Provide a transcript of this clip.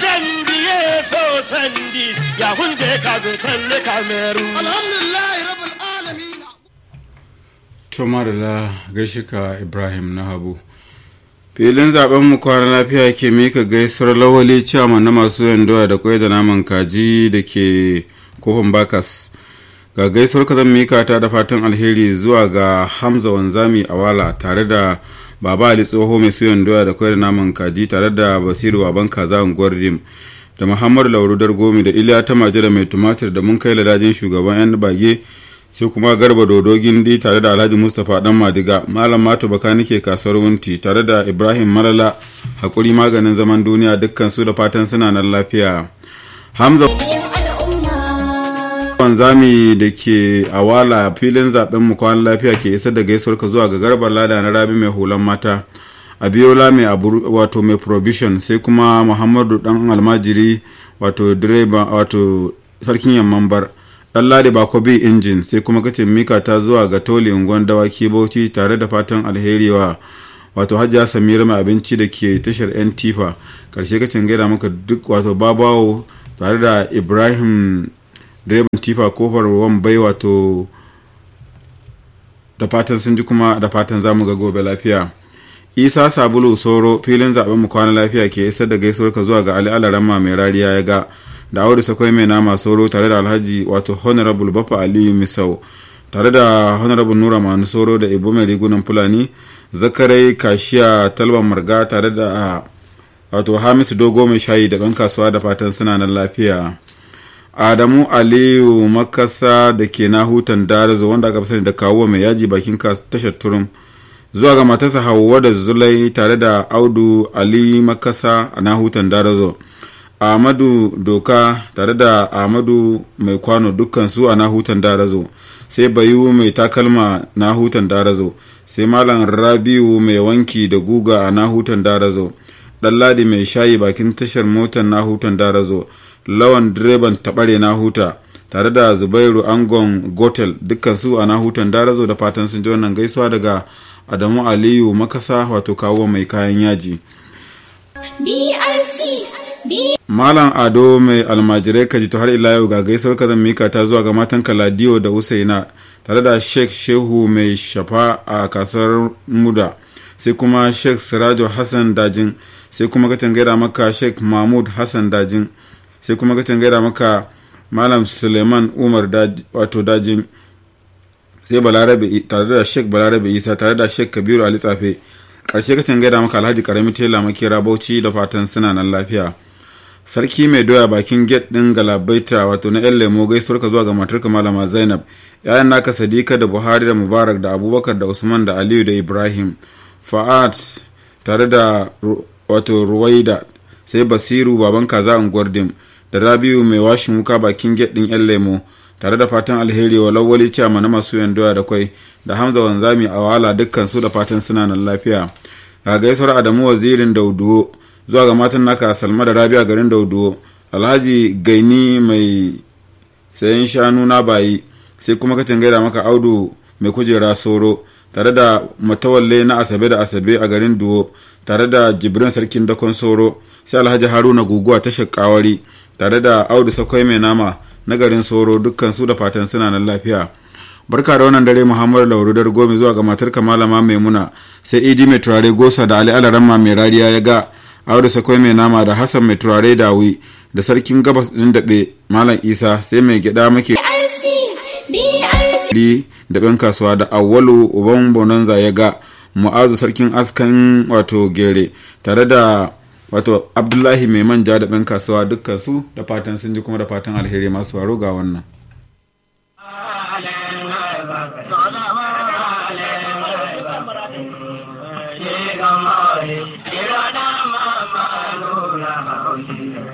Gambiye so sandi ya hunde ka zo talle kameru. alhamdulillah rabbil alamin to madalla gaishe ka ibrahim na habu filin zaben mu kwana lafiya ke mika gaisuwar lawali ciyama na masu yandoya da kwai da naman kaji da ke kofin bakas ga gaisuwar ka zan mika ta da fatan alheri zuwa ga hamza wanzami awala tare da baba ali tsoho mai suyan doya da kwai da naman kaji tare da basiru baban kaza unguwar rim da muhammadu laurudar gomi da iliya ta majira mai tumatir da mun kai ladajin shugaban yan bage sai kuma garba dodo gindi tare da alhaji mustapha dan madiga malam mato baka nike kasuwar wunti tare da ibrahim malala hakuri maganin zaman duniya dukkan su da fatan suna nan lafiya hamza wanzami da ke awala filin zaben mu kwan lafiya ke isar da gaisuwar ka zuwa ga garbar lada na rabi mai hulan mata abiola mai abu wato mai provision sai kuma muhammadu dan almajiri wato direba wato sarkin yamman bar dan ladi bako bi injin sai kuma kace mika ta zuwa ga toli unguwan dawaki bauchi tare da fatan alheri wa wato hajiya samira mai abinci da ke tashar yan tifa karshe kacin gaida maka duk wato babawo tare da ibrahim direban tifa kofar wambai wato da fatan sun ji kuma da fatan zamu ga gobe lafiya isa sabulu soro filin zaben mu kwana lafiya ke isar da gaisuwar ka zuwa ga ali alarama mai rariya ya ga da audu sakwai mai nama soro tare da alhaji wato honorable bafa aliyu misau tare da honorable nura manu soro da ibo mai rigunan fulani zakarai kashiya talban marga tare da wato hamisu dogo mai shayi da ɗan kasuwa da fatan suna nan lafiya adamu aliyu makasa da ke na hutan darazo wanda aka fi sani da kawo mai yaji bakin tashar turum zuwa ga matarsa hauwa da zulai tare da audu ali makasa a na hutan darazo ahmadu doka tare da ahmadu mai kwano dukkan su a nahutan darazo sai bayu mai takalma nahutan darazo sai malam rabiu mai wanki da guga a nahutan darazo ɗanladi mai shayi bakin tashar motar nahutan darazo lawan direban taɓare nahuta tare da zubairu angon gotel dukkan su a nahutan darazo da fatan sun ji wannan gaisuwa daga adamu aliyu makasa wato kawo mai kayan yaji BRC Malam Ado mai almajirai kaji to har ila yau ga gaisuwar ka zan mika ta zuwa ga matan Kaladiyo da Usaina tare da Sheikh Shehu mai shafa a kasar Muda sai kuma Sheikh Sirajo Hassan Dajin sai kuma ka tangaira maka Sheikh Mahmud Hassan Dajin sai kuma ka tangaira maka Malam Suleiman Umar wato Dajin sai Balarabe tare da Sheikh Balarabe Isa tare da Sheikh Kabiru Ali Tsafe karshe ka tangaira maka Alhaji Karami Tela Makera Bauchi da fatan suna nan lafiya. sarki mai doya bakin gate din galabaita wato na yan lemo gaisuwar ka zuwa ga matarka malama zainab yayan naka sadika da buhari da mubarak da abubakar da usman da aliyu da ibrahim fa'ad tare da wato ruwaida sai basiru baban kaza unguwar dim da rabiu mai washin wuka bakin gate din yan lemo tare da fatan alheri wa lawali ciyama na masu yan doya da kwai da hamza wanzami a wala dukkan su da fatan suna nan lafiya ga gaisuwar adamu wazirin dauduwo zuwa ga matan naka salma da rabia garin dauduwo alhaji gaini mai sayan shanu na bayi sai kuma kacin gaida maka audu mai kujera soro tare da matawalle na asabe da asabe a garin duwo tare da jibrin sarkin dakon soro sai alhaji haruna guguwa ta shakawari tare da audu sakwai mai nama na garin soro dukkan su da fatan suna nan lafiya barka da wannan dare muhammadu laurudar gomi zuwa ga matar malama maimuna sai idi mai turare gosa da ali alaramma mai rariya ya ga audu sakwai mai nama da hassan mai turare dawi da sarkin gabas din daɓe malam isa sai mai gyaɗa muke da ɗan kasuwa da awwalu uban bonanza ya ga mu'azu sarkin askan wato gere tare da wato abdullahi mai manja da ɗan kasuwa dukkan su da fatan sun ji kuma da fatan alheri masu waro ga wannan